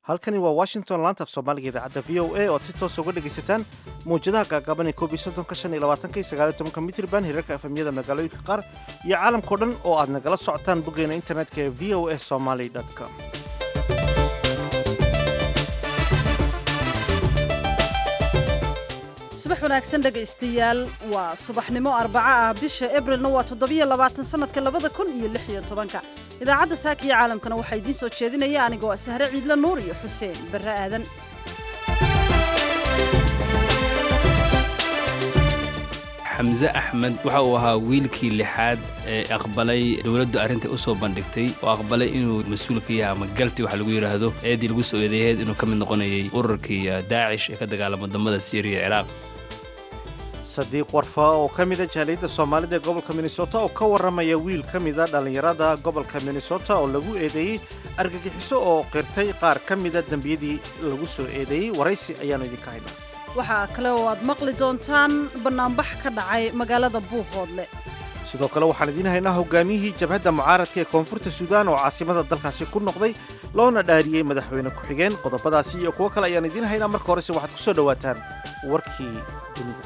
halkani waa washington laanta af soomaaliga idaacadda v o a oo aad si toosa uga dhegaysataan mawjadaha gaagaaban ee koob iyo soddonka shan iyo labaatanka iyo sagaal iyo tobanka mitriban hirarka efemyada magaalooyinka qaar iyo caalamkao dhan oo aad nagala socotaan boggeena internetka ee v o a somaly com subax wanaagsan dhegaystayaal waa subaxnimo arbaco ah bisha ebrilna waa toddobiyo labaatan sanadka labada kun iyo lix iyo tobanka idaacadda saaka iyo caalamkana waxaa idiin soo jeedinaya anigoo ah sahre ciidla nuur iyo xuseen barre aadan xamse axmed waxa uu ahaa wiilkii lixaad ee aqbalay dowladdu arrintai u soo bandhigtay oo aqbalay inuu mas-uul ka yahay ama galti waxa lagu yidhaahdo eeddii lagu soo eedeeyeed inuu ka mid noqonayay ururkii daacish ee ka dagaalama wadamada siiriya ciraaq sadiiq warfa oo ka mida jaaliyadda soomaalida ee gobolka minnesota oo ka warramaya wiil ka mida dhallinyarada gobolka minnesota oo lagu eedeeyey argagixiso oo qirtay qaar ka mida dembiyadii lagu soo eedeeyey waraysi ayaannu idinka haynaa waxaa kale oo aad maqli doontaan bannaanbax ka dhacay magaalada buuhoodle sidoo kale waxaan idiin haynaa hogaamiyihii jabhadda mucaaradka ee koonfurta suudaan oo caasimada dalkaasi ku noqday loona dhaariyey madaxweyne ku-xigeen qodobadaasi iyo kuwo kale ayaan idiin haynaa marka horese waxaad ku soo dhowaataan warkii dunida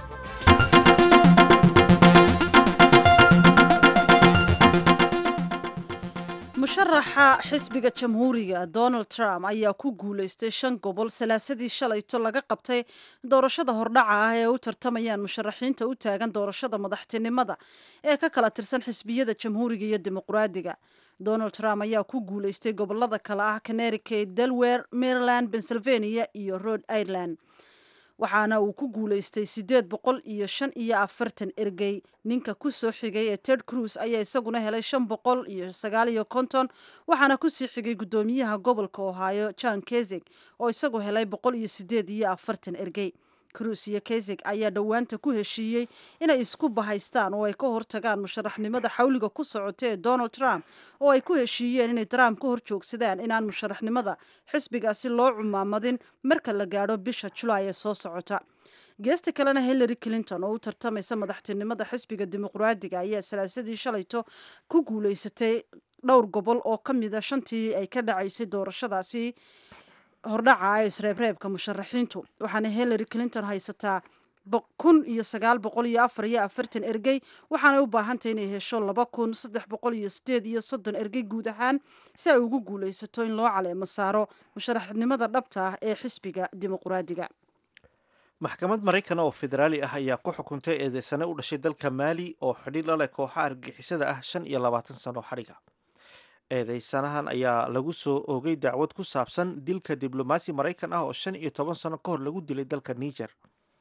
musharaxa xisbiga jamhuuriga donald trump ayaa ku guulaystay shan gobol salaasadii shalayto laga qabtay doorashada hordhaca ah ee u tartamayaan musharaxiinta u taagan doorashada madaxtinimada ee ka kala tirsan xisbiyada jamhuuriga iyo dimuqraadiga donald trump ayaa ku guulaystay gobolada kale ah connecticut delware maryland pennsylvania iyo rhode ireland waxaana uu ku guulaystay siddeed boqol iyo shan iyo afartan ergey ninka ku soo xigay ee ted cruz ayaa isaguna helay shan boqol iyo sagaal iyo konton waxaana kusii xigay guddoomiyaha gobolka ohio john kesig oo isagu helay boqol iyo siddeed iyo afartan ergey cruz iyo kesig ayaa dhowaanta ku heshiiyey inay isku bahaystaan oo ay ka hortagaan musharaxnimada xawliga ku socota ee donald trump oo ay ku heshiiyeen inay trump ka hor joogsadaan inaan musharaxnimada xisbigaasi loo cumaamadin marka la gaadho bisha julaay ee soo socota geesta kalena hillary clinton oo u tartamaysa madaxtinimada xisbiga dimuqraadiga ayaa salaasadii shalayto ku guulaysatay dhowr gobol oo ka mida shantii ay ka dhacaysay doorashadaasi hordhaca ee isreebreebka musharaxiintu waxaana hillary clinton haysataa kun iyo sagaal boqol iyo afar iyo afartan ergey waxaanay u baahantay inay hesho laba kun saddex boqol iyo sideed iyo soddon ergey guud ahaan si ay ugu guulaysato in loo caleemo saaro musharaxnimada dhabta ah ee xisbiga dimuqraadiga maxkamad maraykan oo federaali ah ayaa ku xukuntay eedeysane u dhashay dalka maali oo xidhiir la leh kooxa argagixisada ah shan iyo labaatan sano xadhiga eedeysanahan ayaa lagu soo oogay dacwad ku saabsan dilka diblomaasi maraykan ah oo shan iyo toban sano ka hor lagu dilay dalka niger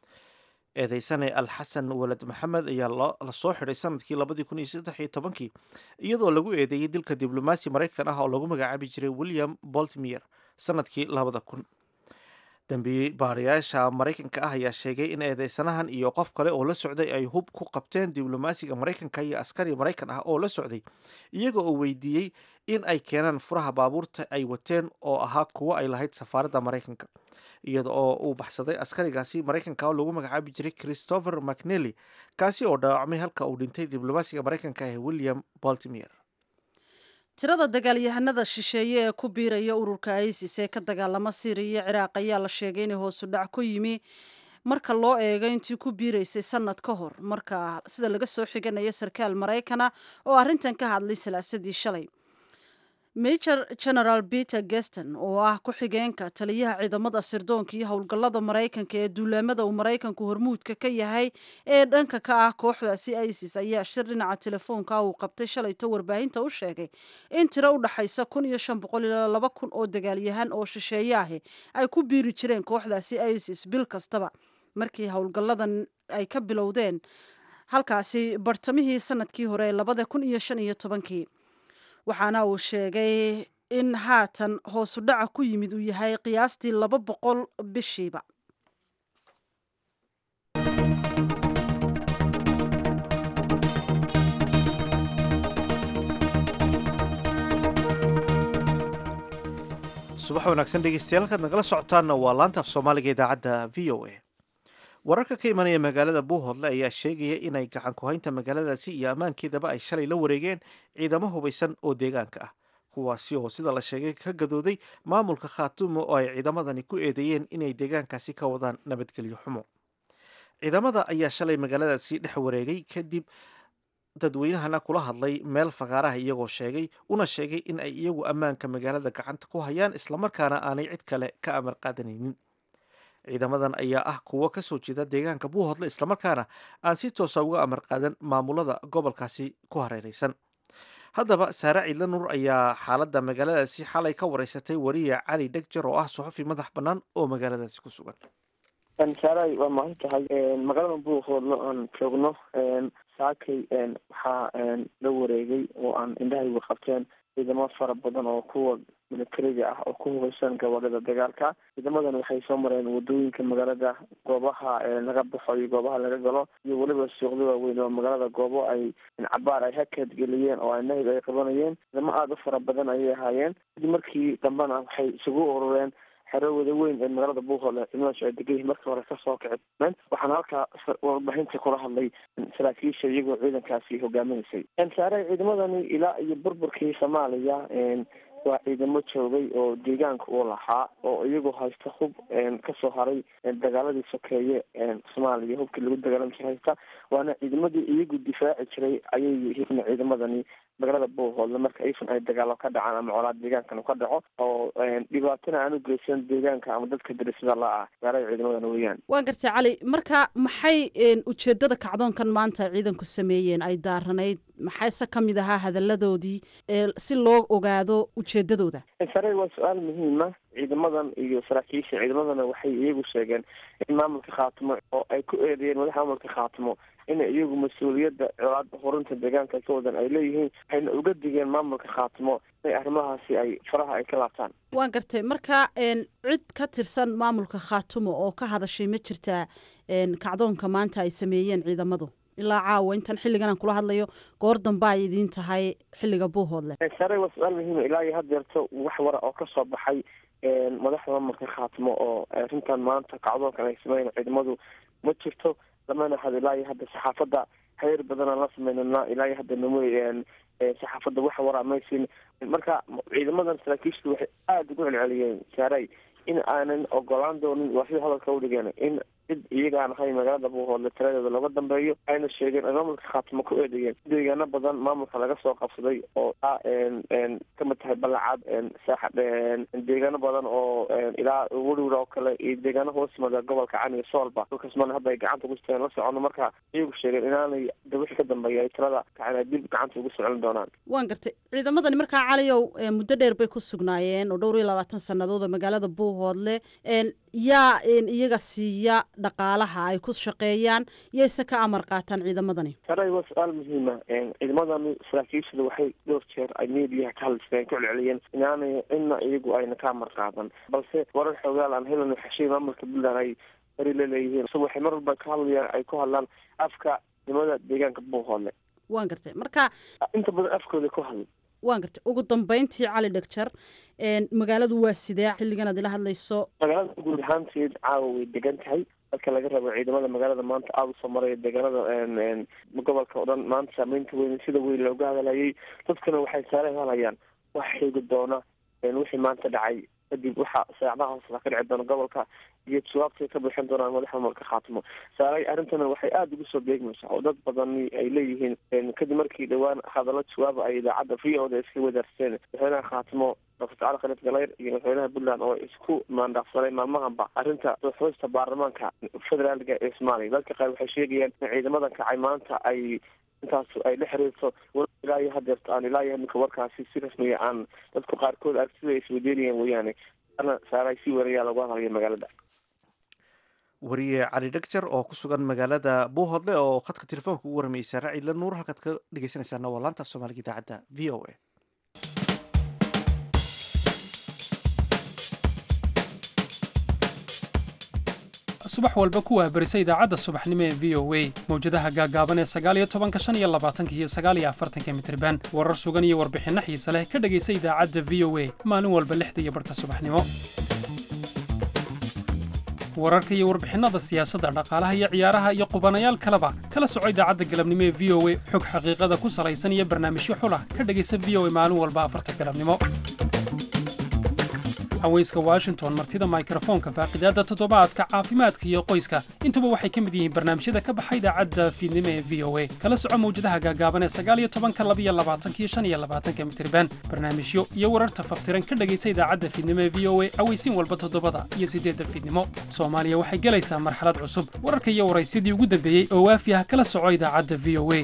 eedeysane alxasan walad maxamed ayaa la soo xidhay sanadkii labadii kun iyo saddex iyo tobankii iyadoo lagu eedeeyey dilka diblomaasi maraykan ah oo lagu magacaabi jiray william boltmier sanadkii labada kun dambi baarayaasha maraykanka ah ayaa sheegay in eedeysanahan iyo qof kale oo la socday ay hub ku qabteen diblomaasiga maraykanka iyo askari maraykan ah oo la socday iyaga oo weydiiyey in ay keenaan furaha baabuurta ay wateen oo ahaa kuwo ay lahayd safaaradda maraykanka iyada oo uu baxsaday askarigaasi maraykanka oo lagu magacaabi jiray christopher mcnely kaasi oo dhaawacmay halka uu dhintay diblomaasiga maraykanka ah william baltimier tirada dagaalyahanada shisheeye ee ku biiraya ururka isis ee ka dagaalama syriya iyo ciraaq ayaa la sheegay inay hoosu dhac ku yimi marka loo eego intii ku biiraysay sanad ka hor marka sida laga soo xiganayo sarkaal maraykana oo arrintan ka hadlay salaasadii shalay major general peter geston oo ah ku-xigeenka taliyaha ciidamada sirdoonka iyo howlgallada maraykanka ee duulaamada uu maraykanku hormuudka ka yahay ee dhanka ka ah kooxdaasi isis ayaa shir dhinaca telefoonka uu qabtay shalayto warbaahinta u sheegay in tiro u dhaxaysa kun iyo shan boqol ilaa laba kun oo dagaalyahan oo shisheeye ahi ay ku biiri jireen kooxdaasi isis bil kastaba markii howlgalladan ay ka bilowdeen halkaasi bartamihii sanadkii hore ee labada kun iyo shan iyo tobankii waxaana uu sheegay in haatan hoosu dhaca ku yimid uu yahay qiyaastii laba boqol bishiiba subax wanaagsan dhegeystayaal halkaad nagala socotaanna waa laanta af soomaaliga idaacadda v o a wararka ka imanaya magaalada buuhoodle ayaa sheegaya inay gacan ku haynta magaaladaasi iyo ammaankeedaba ay shalay la wareegeen ciidamo hubaysan oo deegaanka ah kuwaasi oo sida la sheegay ka gadooday maamulka khaatumo oo ay ciidamadani ku eedeeyeen inay deegaankaasi ka wadaan nabadgelyo xumo ciidamada ayaa shalay magaaladaasi dhex wareegay kadib dadweynahana kula hadlay meel fagaaraha iyagoo sheegay una sheegay in ay iyagu ammaanka magaalada gacanta ku hayaan islamarkaana aanay cid kale ka amar qaadanaynin ciidamadan ayaa ah kuwo kasoo jeeda deegaanka buuhodle islamarkaana aan si toosa uga amar qaadan maamulada gobolkaasi ku hareeraysan haddaba saare ciidla nuur ayaa xaaladda magaaladaasi xalay ka wareysatay wariya cali dhegjar oo ah suxufi madax bannaan oo magaaladaasi ku sugan saaray waa mahad tahay magaalada buuhoodle aan joogno saakay waxaa la wareegay oo aan indhahaygu qabteen ciidamo fara badan oo kuwa militariga ah oo ku hubeysan gobolada dagaalka ciidamadan waxay soo mareen wadooyinka magaalada goobaha laga baxo iyo goobaha laga galo iyo weliba suuqda waaweyn oo magaalada goobo ay cabaar ay hakad geliyeen oo nahib ay qabanayeen ciidamo aada u fara badan ayay ahaayeen kadib markii dambena waxay isugu urureen xero wada weyn ee magaalada buuhoole ciidamadaas ay degan yihin markii hore kasoo kaceen waxaana halkaa warbaahinta kula hadlay saraakiisha iyagoo ciidankaasi hogaaminaysay saare ciidamadani ilaa iyo burburkii soomaaliya waa ciidamo joogay oo deegaanka uu lahaa oo iyagoo haysta hub kasoo haray dagaaladii sokeeye soomaaliya hubkii lagu dagaalami jiray haysta waana ciidamadii iyagu difaaci jiray ayay yihiin ciidamadani magaalada buuhoodle marka ifan ay dagaalo ka dhacaan ama colaad deegaankan ka dhaco oo dhibaatana aan u geysan deegaanka ama dadka darisada la ah magaalada ciidamadan weeyaan waan gartay cali marka maxay ujeedada kacdoonkan maanta ciidanku sameeyeen ay daaranayd maxayse ka mid ahaa hadaladoodii si loo ogaado ujeedadooda sare waa su-aal muhiima ciidamadan iyo saraakiisha ciidamadana waxay iyagu sheegeen in maamulka khaatimo oo ay ku eedeeyeen madaxa maamulka khaatimo in iyagu mas-uuliyadda colaada horinta deegaanka ka wadan ay leeyihiin waxayna uga digeen maamulka khaatimo inay arrimahaasi ay faraha ay ka laabtaan waan gartay marka cid ka tirsan maamulka khaatumo oo ka hadashay ma jirtaa kacdoonka maanta ay sameeyeen ciidamadu ilaa caawa intan xilligan aan kula hadlayo goor damba ay idiin tahay xilliga buuhoodle sare waa su-aal muhiima ilaa iyo haddeerto wax wara oo kasoo baxay madaxda maamulka khaatimo oo arrintan maanta kacdoonkan ay sameyn ciidamadu ma jirto lamana had ilaa iyo hadda saxaafadda xeer badanaan la sameynana ilaa iyo hadda namo saxaafadda wax waraa maysin marka ciidamadan saraakiishtu waxay aada ugu celceliyeen saaray in aanan ogolaan doonin waa sida hadalka udhigeen in cid iyagaan ahay magaalada buuhoodle tiradeeda looga dambeeyo ayna sheegeen ay maamulka khaatimo ku eedeeyeen deegaano badan maamulka laga soo qabsaday oo kamid tahay balacad saaxa deegaano badan oo ilaa werwer oo kale iyo deegaano hoos yimada gobolka caniga soolba dhulkaasmana hadda ay gacanta ugu siteen la socono marka iyagu sheegeen inaanay wixii ka dambeeya ay tirada kacana dib gacanta ugu socon doonaan waan gartay ciidamadani markaa caliyow muddo dheer bay ku sugnaayeen oo dhowr iyo labaatan sannadood oo magaalada buuhoodle yaa iyaga siiya dhaqaalaha ay ku shaqeeyaan yayse ka amar qaataan ciidamadani saray waa su-aal muhiima ciidamadani saraakiishada waxay dhowr jeer ay mediaha ka hadliseen ku celceliyeen inaanay cidna iyagu ayna ka amar qaadan balse warar xoogaal aan helin xeshiin maamulka puntland ay bari la leeyihiin so waxay mar walba ka hadlayaan ay ku hadlaan afka ciidamada deegaanka buuhoodle waan gartay marka inta badan afkooda ku hadlay waan gartay ugu dambeyntii cali dhegjar magaaladu waa sidee xilligan aad ila hadlayso magaalada guud ahaanteed caawa way degan tahay marka laga rabo ciidamada magaalada maanta aada usoo maraya deegaanada gobolka o dhan maanta saameynta weyn sida weyn looga hadlayay dadkuna waxay saare helayaan wax xiigi doona wixii maanta dhacay kadib waxa saacadaha hoosla ka dhici doona gobolka iyo jawaabtay ka bixin doonaan madaxa maamulka khaatimo saaray arrintana waxay aada ugu soo beegmaysaa oo dad badani ay leeyihiin kadib markii dhowaan hadallo jawaaba ay idaacadda v o da iska wadaarseen madaxweynaha khaatimo doctor cali khalid galayr iyo madaxweynaha puntland oo isku maandhaafsanay maalmahanba arrinta xusta baarlamaanka federaalka ee soomaaliya dadka qaar waxay sheegayaan in ciidamadan kacay maanta ay intaas ay la xiriirto ilaa iyo hadeerto aan ilaa iyo iminka warkaasi si rasmiya aan dadku qaarkood aragtida ay isweydiinayaan weeyaane ana saaray si warayaa lagu hadlaya magaalada wariye cali dhegjar oo ku sugan magaalada buuhodle oo khadka telefoonka ugu waramayay saare ciidla nuur halkaad ka dhegeysanaysaana waa laanta soomaaliga idaacadda v o a subax walba ku waabarisa idaacadda subaxnimo ee v o a mawjadaha gaagaaban ee sagaaliyo tobanka shan iyo labaatanka iyo sagaaliyo afartanka mitriban warar sugan iyo warbixinno xiise leh ka dhegaysa idaacadda v o a maalin walba lixda iyo barhka subaxnimo wararka iyo warbixinada siyaasadda dhaqaalaha iyo ciyaaraha iyo qubanayaal kaleba kala soco idaacadda galabnimo ee v o a xog xaqiiqada ku salaysan iyo barnaamijyo xulah ka dhegaysa v o a maalin walba afarta galabnimo haweyska washington martida mikrofoonka faaqidaadda toddobaadka caafimaadka iyo qoyska intuba waxay ka mid yihiin barnaamijyada ka baxa idaacadda fiidnimo ee v o a kala soco mawjadaha gaagaaban ee sagaal iyo tobanka laba iyo labaatanka iyo shan iyo labaatanka mitirban barnaamijyo iyo wararta faftiran ka dhegaysa idaacadda fiidnimo ee v o a aweysiin walba toddobada iyo siddeedda fiidnimo soomaaliya waxay gelaysaa marxalad cusub wararka iyo waraysidii ugu dambeeyey oo waafi ah kala soco idaacadda v o a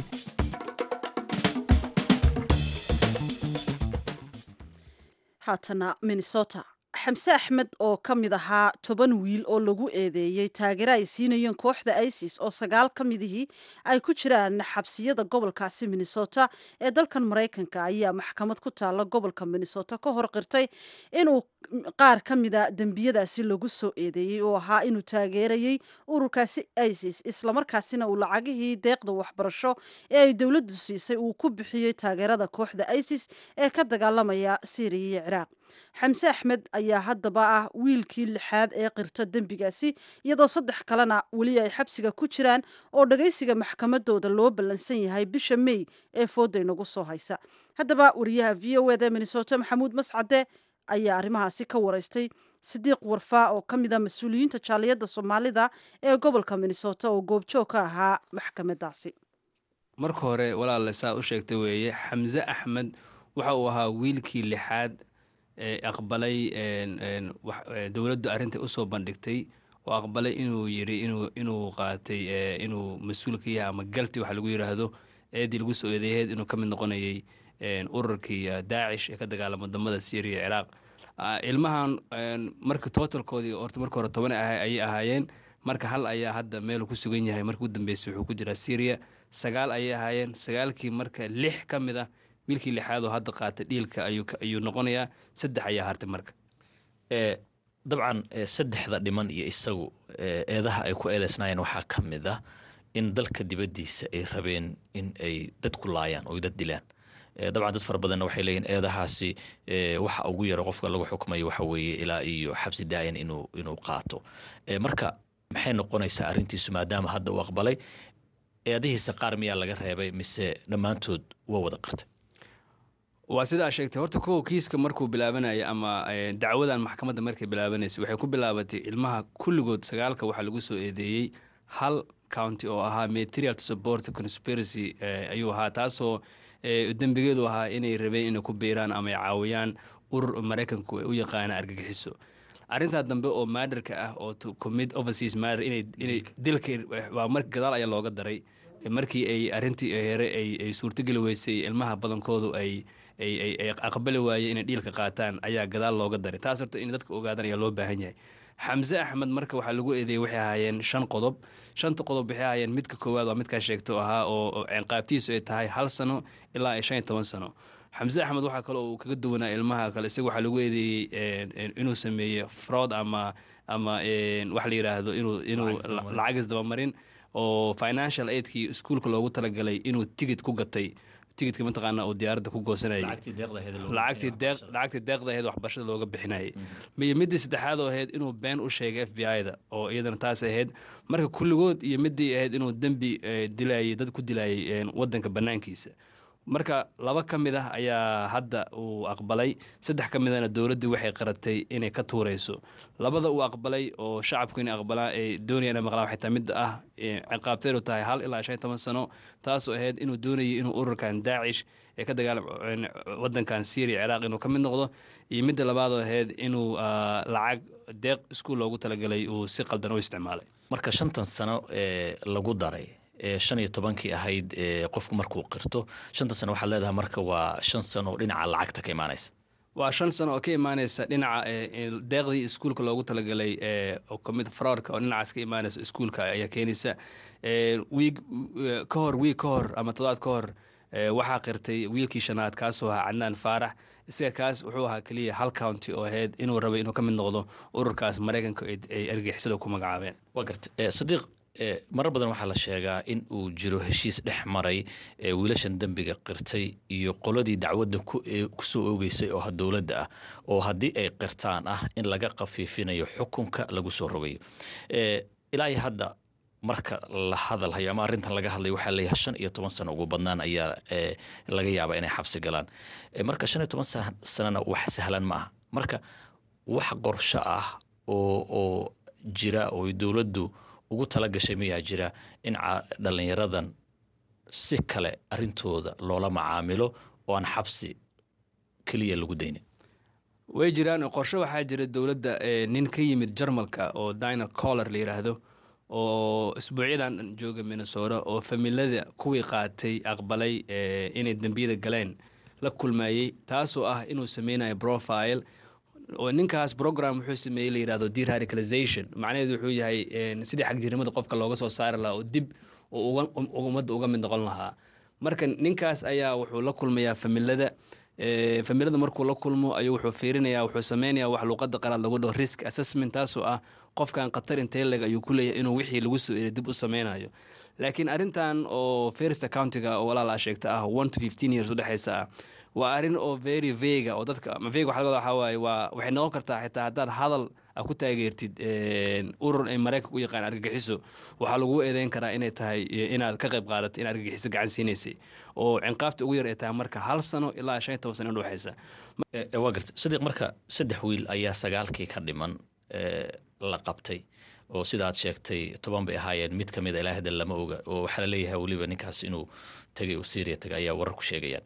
haatana minnesota xamse axmed oo ka mid ahaa toban wiil oo lagu eedeeyey taageero ay siinayeen kooxda isis oo sagaal ka midihii ay ku jiraan xabsiyada gobolkaasi minnesota ee dalkan maraykanka ayaa maxkamad ku taalla gobolka minnesota ka hor qirtay inuu qaar ka mida dembiyadaasi lagu soo eedeeyey oo ahaa inuu taageerayey ururkaasi isis islamarkaasina uu lacagihii deeqda waxbarasho ee ay dowladdu siisay uu ku bixiyey taageerada kooxda isis ee ka dagaalamaya syriya iyo ciraaq xamse axmed ayaa haddaba ah wiilkii lixaad ee qirto dembigaasi iyadoo saddex kalena weli ay xabsiga ku jiraan oo dhagaysiga maxkamadooda loo ballansan yahay bisha mey ee fooda inagu soo haysa haddaba wariyaha v o eda minnesota maxamuud mascade ayaa arrimahaasi ka waraystay sidiiq warfaa oo ka mid a mas-uuliyiinta jaaliyadda soomaalida ee gobolka minnesota oo goobjoog ka ahaa maxkamadaasi marka hore walaale saa u sheegta weeye xamse axmed waxa uu ahaa wiilkii lixaad ee aqbalay dowladdu arrintai usoo bandhigtay oo aqbalay inuu yiri inuu qaatay inuu mas-uul ka yahay ama galti waxa lagu yiraahdo eedii lagu soo eedeeyeed inuu ka mid noqonayay ururkii daacish ee ka dagaalama wadamada syriya ciraaq ilmahan marka totalkoodii horta marka hore toban ayay ahaayeen marka hal ayaa hadda meel ku sugan yahay marka u dambeysay wuxuu ku jiraa syriya sagaal ayay ahaayeen sagaalkii marka lix ka mid ah wiilkii lixaad oo hadda qaata dhiilka ayuu noqonayaa saddex ayaa hartay marka dabcan saddexda dhiman iyo isagu eedaha ay ku eedeysnaayeen waxaa ka mid ah in dalka dibaddiisa ay rabeen in ay dad ku laayaan oo dad dilaan dabcan dad fara badanna waxay leeyihin eedahaasi waxa ugu yaro qofka lagu xukumayo waxa weeye ilaa iyo xabsi daayan inuu inuu qaato marka maxay noqonaysaa arrintiisu maadaama hadda uu aqbalay eedihiisa qaar miyaa laga reebay mise dhammaantood waa wada qartay waa sidaa sheegtay horta kow kiiska markuu bilaabanaya ama dacwadan maxkamadda markay bilaabanaysa waxay ku bilaabatay ilmaha kulligood sagaalka waxaa lagu soo eedeeyey hal county oo ahaa material to support conspiracy ayuu ahaa taasoo dembigeedu ahaa inay rabeen inay ku biiraan ama ay caawiyaan urur maraykanku ay u yaqaana argagixiso arrintaa dambe oo maadarka ah oo commit overseas matter inay inay dilka waa mar gadaal ayaa looga daray markii ay arrintii here ay suurtogeli weysay ilmaha badankoodu ay ay aqbali waayeen inay dhiilka qaataan ayaa gadaal looga daray taas horta in dadka ogaadaan ayaa loo baahan yahay xamse axmed marka waxaa lagu eedeeyey waxay ahaayeen shan qodob shanta qodob waxay ahaayeen midka koowaad waa midkaa sheegto ahaa oo ciqaabtiisu ay tahay hal sano ilaa shan iyo toban sano xamse axmed waxaa kale uu kaga duwanaa ilmaha kale isaga waxaa lagu eedeeyey inuu sameeyey fraud ama ama wax la yiraahdo inuu inuu lacag isdabamarin oo financial aidkii iskuolka loogu talagalay inuu tigid ku gatay tigidka mataqaana uu diyaaradda ku goosanayay lacagtii deeqda ahayd waxbarashada looga bixinayay iyo midii saddexaad oo ahayd inuu been u sheegay f b i da oo iyadana taas ahayd marka kulligood iyo midii ahayd inuu dembi dilayay dad ku dilayay wadanka banaankiisa marka laba ka mid ah ayaa hadda uu aqbalay saddex ka midana dowladdii waxay qaratay inay ka tuurayso labada uu aqbalay oo shacabku inay aqbalaan ay doonayaan inay maqlaan waxay tahay midda ah ciqaabteedu tahay hal ilaa shan iyo toban sano taasoo ahayd inuu doonayay inuu ururkan daacish ee ka dagaalam wadankan syria ciraaq inuu ka mid noqdo iyo midda labaadoo ahayd inuu lacag deeq iskuul loogu talagalay uu si qaldan u isticmaalay marka shantan sano ee lagu daray shan iyo tobankii ahayd qofku markuu qirto shanta sano waxaad leedahay marka waa shan sano dhinaca lacagta ka imaanaysa waa shan sano oo ka imaanaysa dhinaca deeqdii iskuulka loogu talagalay oo kamid fraudka oo dhinacaas ka imaanaysa iskuulka ayaa keenaysa wiig ka hor wiig ka hor ama todobaad ka hor waxaa qirtay wiilkii shanaad kaasoo ahaa cadnaan faarax isaga kaas wuxuu ahaa keliya hal county oo ahayd inuu rabay inuu ka mid noqdo ururkaas maraykanka ay argixisada ku magacaabeen waa garta sadiiq marar badan waxaa la sheegaa in uu jiro heshiis dhex maray wiilashan dembiga qirtay iyo qoladii dacwadda kusoo oogeysay oo dowladda ah oo haddii ay qirtaan ah in laga khafiifinayo xukunka lagu soo rogayo ilaa iyo hadda marka la hadalhayo ama arrintan laga hadlayo waxaa leeyahay shan iyo toban sano ugu badnaan ayaa laga yaabaa inay xabsi galaan marka shan iyo toban sanana wax sahlan ma aha marka wax qorsho ah oo oo jira oo dowladdu ugu tala gashay mayaa jira in dhallinyaradan si kale arrintooda loola macaamilo oo aan xabsi keliya lagu daynin way jiraan qorshe waxaa jira dowladda nin ka yimid jarmalka oo diner collar la yidhaahdo oo isbuucyadan jooga minnesota oo familada kuwii qaatay aqbalay inay dembiyada galeen la kulmayey taasoo ah inuu sameynayo profile oo ninkaas program wuxuu sameeyey la yidhahdo deradicalization macnaheedu wuxuu yahay sidii xagjirimada qofka looga soo saari lahaa oo dib oo ummadda uga mid noqon lahaa marka ninkaas ayaa wuxuu la kulmayaa familada familada markuu la kulmo ayuu wuxuu fiirinaya wuxuu sameynaya wax luuqada qalaad lagu dhaho risk assessment taasoo ah qofkan khatar intee leg ayuu ku leeyahay inuu wixii lagu soo eri dib u sameynayo laakiin arrintan oo first accountiga oo walaal aa sheegta ah one to fifteen years udhexeysa ah waa arrin oo very vega oo dadka ma vega waxa laga wadaa waxaa waaye waa waxay noqon kartaa xitaa haddaad hadal a ku taageertid urur ay maraykanka u yaqaan argagixiso waxaa lagu eedeyn karaa inay tahay inaad ka qayb qaadatay in argagixiso gacan siinaysay oo cinqaabta ugu yar ay tahay marka hal sano ilaa shan iyo toban sano udhexeysa waa garta sadiiq marka saddex wiil ayaa sagaalkii ka dhiman la qabtay oo sidaad sheegtay toban bay ahaayeen mid ka mid a ilaa hadda lama oga oo waxaa la leeyahay weliba ninkaas inuu tegay uu syria tegay ayaa warar ku sheegayaan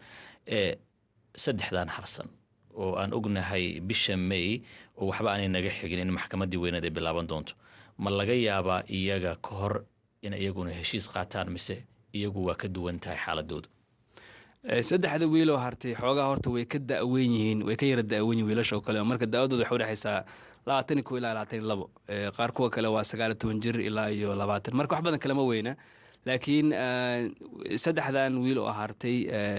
saddexdan harsan oo aan ognahay bisha may oo waxba aanay naga xigin in maxkamaddii weyneed ay bilaaban doonto ma laga yaabaa iyaga ka hor in iyaguna heshiis qaataan mise iyagu waa ka duwan tahay xaaladoodu saddexda wiiloo hartay xoogaa horta way ka daweyn yihiin way ka yara daweyn yihin wiilasha oo kale marka daawadooda waxay udhexaysaa labaatan iyo ko ilaa labaatan iyo labo qaar kuwa kale waa sagaal iyo toban jir ilaa iyo labaatan marka wax badan kalema weyna laakiin saddexdan wiil oo hartay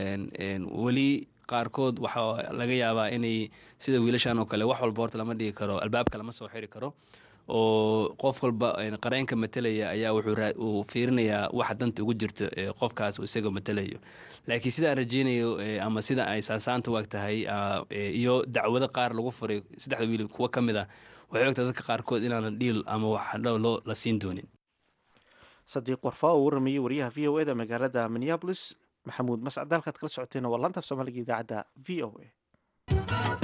weli qaarkood waxaa laga yaabaa inay sida wiilashan oo kale wax walba horta lama dhigi karo albaabka lama soo xiri karo oo qof walba qareenka matelaya ayaa wuxuu fiirinayaa waxa danta ugu jirta qofkaas isaga matelayo laakiin sidaan rajeynayo ama sida ay saansaanta waag tahay iyo dacwado qaar lagu furay saddexda wiil kuwo ka mid a waxay ogtahay dadka qaarkood inaanan dhiil ama wax loo la siin doonin sadiiq warfaa oo waramayey wariyaha v o eda magaalada minneabolis maxamuud mascad halkaad kala socoteena waa laanta af soomaaliga idaacadda v o a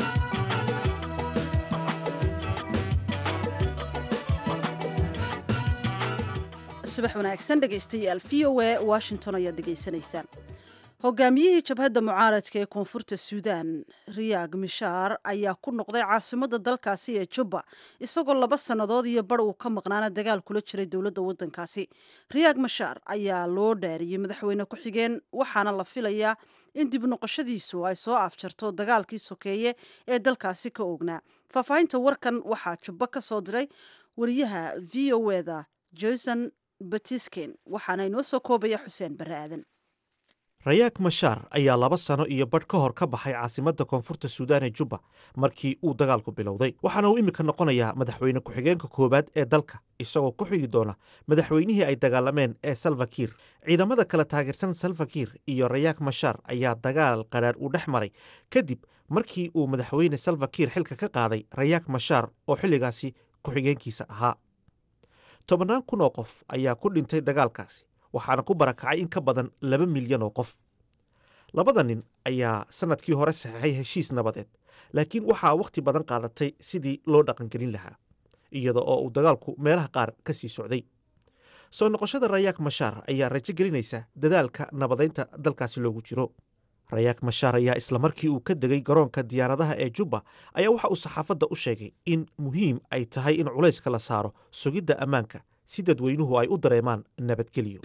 subax wanaagsan dhegaystayaal v o a washington ayaad dhegaysanaysaan hogaamiyihii jabhadda mucaaradka ee koonfurta suudan riyaag mishaar ayaa ku noqday caasimadda dalkaasi ee jubba isagoo laba sannadood iyo bar uu ka maqnaana dagaal kula jiray dowladda waddankaasi riyaag mishaar ayaa loo dhaariyey madaxweyne ku-xigeen waxaana la filayaa in dib noqoshadiisu ay soo afjarto dagaalkii sokeeye ee dalkaasi ka ognaa faahfaahinta warkan waxaa jubbo ka soo diray wariyaha v o eda jason batisken waxaana inoo soo koobaya xuseen barre aadan rayaak mashaar ayaa laba sano iyo badh ka hor ka baxay caasimadda koonfurta suudaan ee jubba markii uu dagaalku bilowday waxaana uu iminka noqonayaa madaxweyne ku-xigeenka koowaad ee dalka isagoo ku xigi doona madaxweynihii ay dagaalameen ee salvakiir ciidamada kala taageersan salvakiir iyo rayaak mashaar ayaa dagaal qadhaadh uu dhex maray kadib markii uu madaxweyne salvakiir xilka ka qaaday rayaak mashaar oo xilligaasi ku-xigeenkiisa ahaa tobannaan kun oo qof ayaa ku dhintay dagaalkaasi waxaana ku barakacay in ka badan laba milyan oo qof labada nin ayaa sannadkii hore saxeixay heshiis nabadeed laakiin waxaa wakhti badan qaadatay sidii loo dhaqangelin lahaa iyada oo uu dagaalku meelaha qaar ka sii socday soo noqoshada rayaak mashaar ayaa rajo gelinaysa dadaalka nabadaynta dalkaasi loogu jiro rayaak mashaar ayaa isla markii uu ka degay garoonka diyaaradaha ee jubba ayaa waxa uu saxaafadda u sheegay in muhiim ay tahay in culayska la saaro sugidda ammaanka si dadweynuhu ay u dareemaan nabadgelyo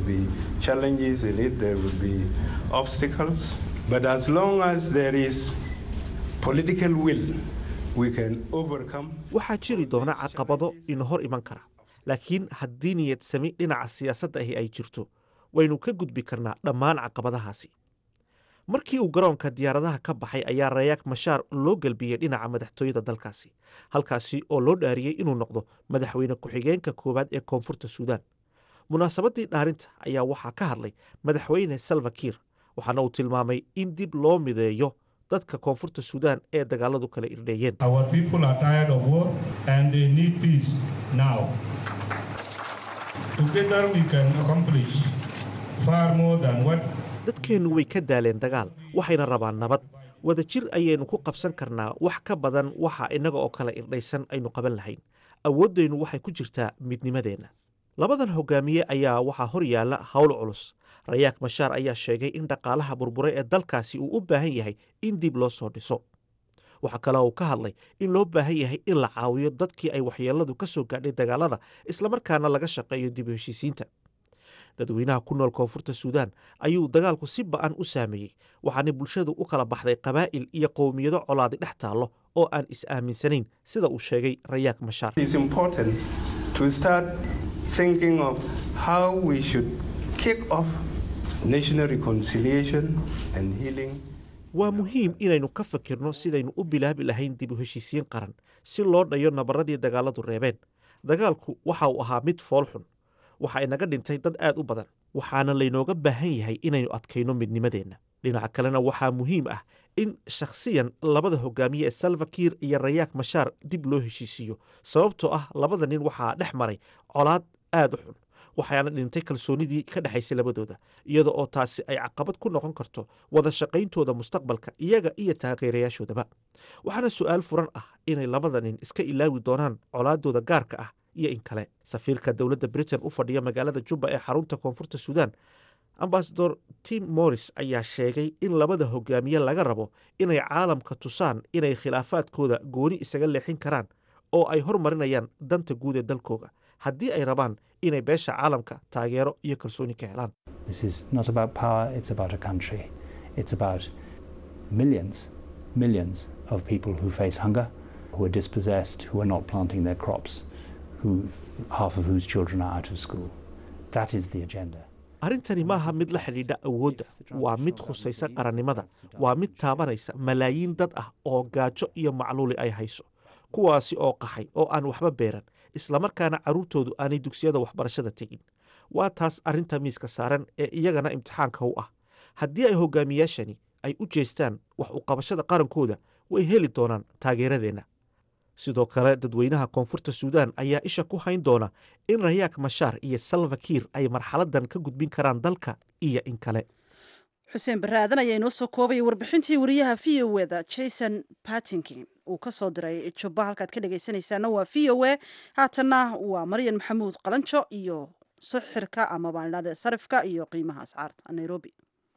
waxaa jiri doona caqabado ina hor iman kara laakiin haddii niyad sami dhinaca siyaasadda ahi ay jirto waynu ka gudbi karnaa dhammaan caqabadahaasi markii uu garoonka diyaaradaha ka baxay ayaa rayaak mashaar loo gelbiyey dhinaca madaxtooyada dalkaasi halkaasi oo loo dhaariyey inuu noqdo madaxweyne ku-xigeenka koowaad ee koonfurta suudaan munaasabaddii dhaarinta ayaa waxaa ka hadlay madaxweyne salva kiir waxaana uu tilmaamay in dib loo mideeyo dadka koonfurta suudaan ee dagaaladu kala irdheeyeen Our people are tired of war and they need peace now. Together we can accomplish far more than what dadkeennu way ka daaleen dagaal waxayna rabaan nabad wadajir ayaynu ku qabsan karnaa wax ka badan waxa innaga oo kale irdhaysan aynu qaban lahayn awooddaynu waxay ku jirtaa midnimadeenna labadan hogaamiye ayaa waxaa hor yaalla howl culus rayaak mashaar ayaa sheegay in dhaqaalaha burburay ee dalkaasi uu u baahan yahay in dib loo soo dhiso waxaa kale uu ka hadlay in loo baahan yahay in la caawiyo dadkii ay waxyeelladu ka soo gaadhay dagaalada islamarkaana laga shaqeeyo dib u heshiisiinta dadweynaha ku nool koonfurta suudaan ayuu dagaalku si ba'an u saameeyey waxaana bulshadu u kala baxday qabaa'il iyo qowmiyado colaadi dhex taallo oo aan is-aaminsanayn sida uu sheegay rayaak mashaar It's important to start thinking of how we should kick off national reconciliation and healing. waa muhiim inaynu ka fakirno sidaynu u bilaabi lahayn dib u heshiisiin qaran si loo dhayo nabarradii dagaaladu reebeen dagaalku waxa uu ahaa mid fool xun waxa inaga dhintay dad aad u badan waxaana laynooga baahan yahay inaynu adkayno midnimadeenna dhinaca kalena waxaa muhiim ah in shakhsiyan labada hogaamiye ee salva kiir iyo rayaak mashaar dib loo heshiisiiyo sababtoo ah labada nin waxaa dhex maray colaad aad u xun waxaana dhintay kalsoonidii ka dhexaysay labadooda iyada oo taasi ay caqabad ku noqon karto wada shaqayntooda mustaqbalka iyaga iyo taageerayaashoodaba waxaana su'aal furan ah inay labada nin iska ilaawi doonaan colaadooda gaarka ah iyo in kale safiirka dowladda britain u fadhiya magaalada jubba ee xarunta koonfurta suudaan ambasador tim morris ayaa sheegay in labada hogaamiye laga rabo inay caalamka tusaan inay khilaafaadkooda gooni isaga leexin karaan oo ay hormarinayaan danta guud ee dalkooga haddii ay rabaan inay beesha caalamka taageero iyo kalsooni ka helaan This is not about power, it's about a country. It's about millions, millions of people who face hunger, who are dispossessed, who are not planting their crops, who, half of whose children are out of school. That is the agenda. arrintani maaha mid la xidhiidha awoodda waa mid khusaysa qarannimada waa mid taabanaysa malaayiin dad ah oo gaajo iyo macluuli ay hayso kuwaasi oo qaxay oo aan waxba beeran islamarkaana carruurtoodu aanay dugsiyada waxbarashada tegin waa taas arrinta miiska saaran ee iyagana imtixaanka u ah haddii ay hogaamiyaashani ay u jeestaan wax u qabashada qarankooda way heli doonaan taageeradeenna sidoo kale dadweynaha koonfurta suudaan ayaa isha ku hayn doona in rayaak mashaar iyo salva kiir ay marxaladan ka gudbin karaan dalka iyo in kale xuseen barre aadan ayaa inoo soo koobaya warbixintii wariyaha v o eda jason patinkin uu ka soo diray jubba halkaad ka dhegaysanaysaana waa v o e haatanna waa maryan maxamuud qalanjo iyo sixirka ama baan idhahde sarifka iyo qiimaha ascaarta nairobi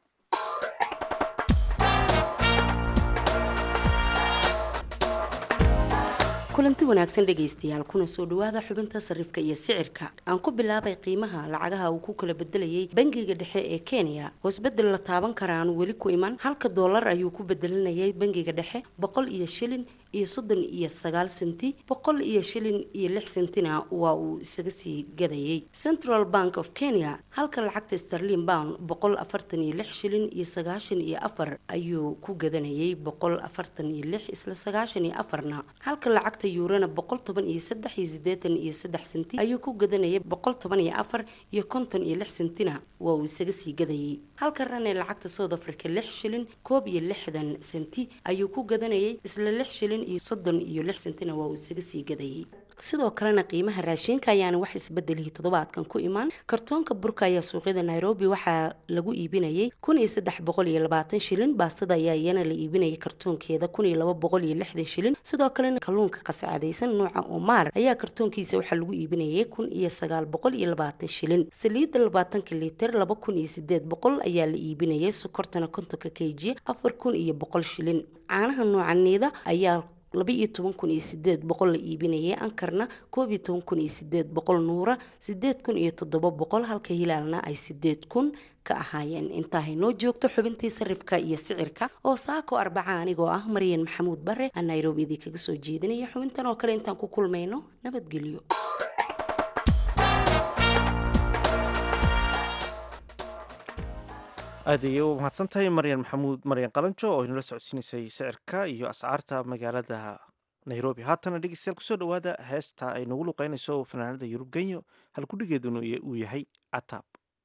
kulanti wanaagsan dhegaystayaal kuna soo dhawaada xubinta sarifka iyo sicirka aan ku bilaabay qiimaha lacagaha uu ku kala bedelayay bangiga dhexe ee kenya hoosbedel la taaban kara aan weli ku iman halka doolar ayuu ku bedelanayay bangiga dhexe boqol iyo shilin iyo soddon iyo sagaal senti boqol iyo shilin iyo lix sentina waa uu isaga sii gadayay central bank of kenya halka lacagta starlin pound boqol afartan iyo lix shilin iyo sagaashan iyo afar ayuu ku gadanayay boqol afartan iyo lix isla sagaashan iyo afarna halka lacagta yuurana boqol toban iyo saddex iyo sideetan iyo saddex senti ayuu ku gadanayay boqol toban iyo afar iyo konton iyo lix sentina waa uu isaga sii gadayay halka rane lacagta south africa lix shilin koob iyo lixdan senti ayuu ku gadanayay isla lix shilin iyo soddon iyo lix sentina waa uu isaga sii gadayay sidoo kalena qiimaha raashinka ayaana wax isbedelihii toddobaadkan ku imaan kartoonka burka ayaa suuqyada nairobi waxaa lagu iibinayay kun iyo saddex boqol iyo labaatan shilin baastada ayaa iyana la iibinayay kartoonkeeda kun iyo laba boqol iyo lixdan shilin sidoo kalena kalluunka qasacadaysan nooca omar ayaa kartoonkiisa waxaa lagu iibinayay kun iyo sagaal boqol iyo labaatan shilin saliidda labaatanka liiter laba kun iyo sideed boqol ayaa la iibinayay sokortana kontonka kg afar kun iyo boqol shilin caanaha nooca niida ayaa laba iyo toban kun iyo sideed boqol la iibinayay ankarna koob iyo toban kun iyo sideed boqol nuura sideed kun iyo toddoba boqol halka hilaalna ay sideed kun ka ahaayeen intaahay noo joogto xubintii sarifka iyo sicirka oo saako arbaca anigoo ah maryan maxamuud bare aan nairobi idii kaga soo jeedinaya xubintan oo kale intaan ku kulmayno nabadgelyo aad ayay u mahadsan tahay maryan maxamuud maryan qalanjo oo inala socodsiinaysay sicirka iyo ascaarta magaalada nairobi haatana dhegeystayaal kusoo dhowaada heesta ay nagu luqeynayso fanaanada yurub genyo halkudhigeeduna uu yahay cataab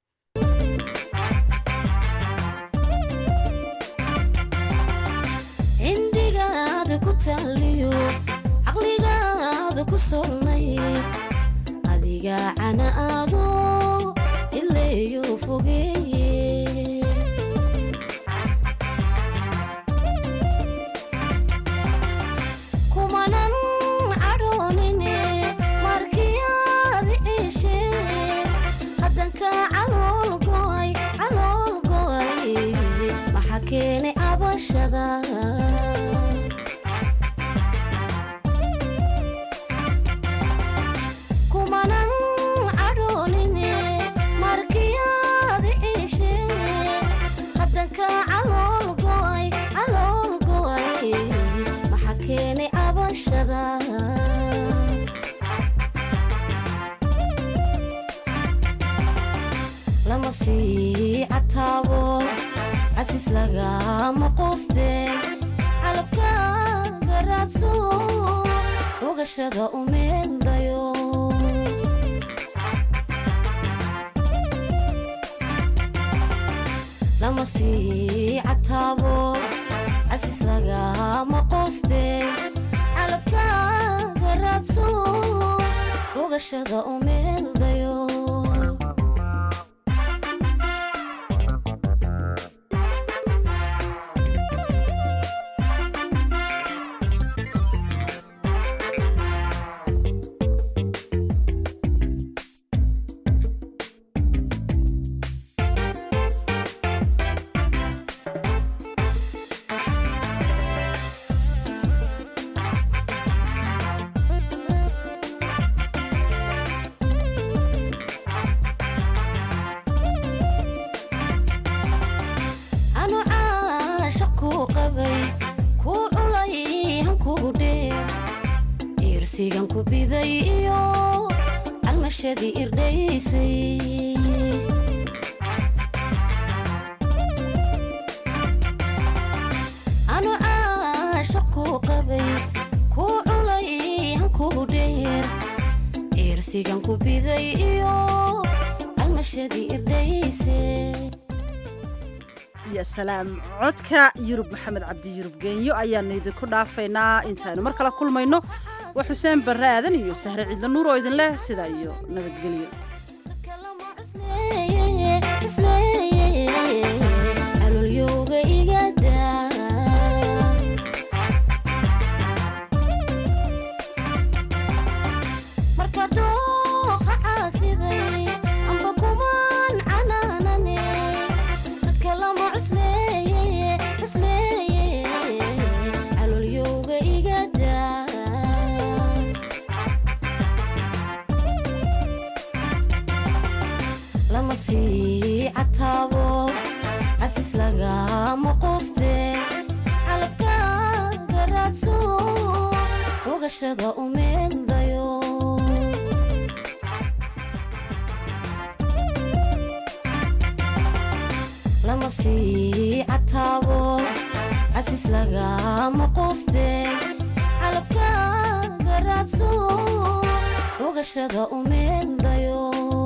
cindigaada ku taaliyo caqligaada ku sornay adiga cana aado ileeyo fogeeye kumanan cadhoonine markiyaad ciishe haddanka calool go'ay calool go'ay maxaa keenay cabashada kumanan cadhoonine markiyaad ciishe haddanka calool go'ay calool go'ay maxaa keenay cabashada lama sii cataabo casis lagama quuste calabkaaga raadso ogashada u meeldayo lama sii cataabo casis lagama quuste calabkaaga raadso ogashada u meeldayo anu caasha kuu qabay kuu culay hankugu dheer iirsigan ku biday iyo calmashadii irdhaysay anu caasha kuu qabay kuu culay hankugu dheer iirsigan ku biday iyo calmashadii irdhaysay ya salaam codka yurub maxamed cabdi yurub geenyo ayaanu idinku dhaafaynaa intaaynu mar kale kulmayno waa xuseen barre aadan iyo sahre ciidla nuur oo idin leh sidaa iyo nabadgelyo calolyowga igada marka dooqa caasiday amba kumaan canaanane dadka lama cusleeye cusleeye calolyowga igada lama sii cataabo casis lagama quuste calabkaaga raadso ogashada u meeldayo lama sii cataabo casis lagama quuste calabkaaga raadso ogashada u meeldayo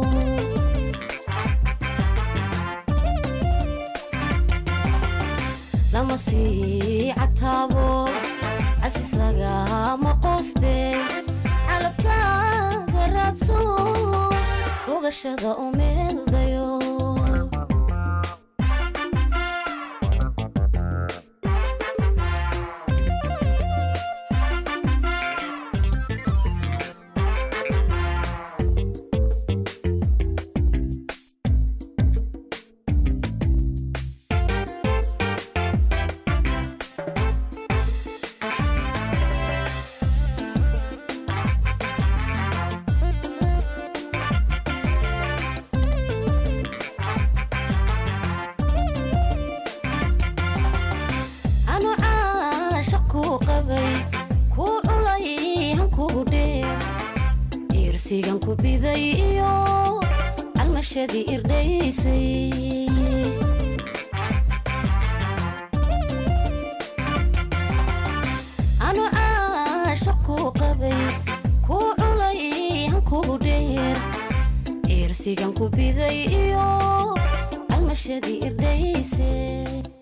lama sii cataabo casis lagama quuste calabkaaga raadso ogashada u meeldayo anu caasha kuu qabay kuu culay hankugu dheer iirsigan ku biday iyo calmashadii irdhaysay anu caasha iirsigan ku biday iyo almashadii irdhayse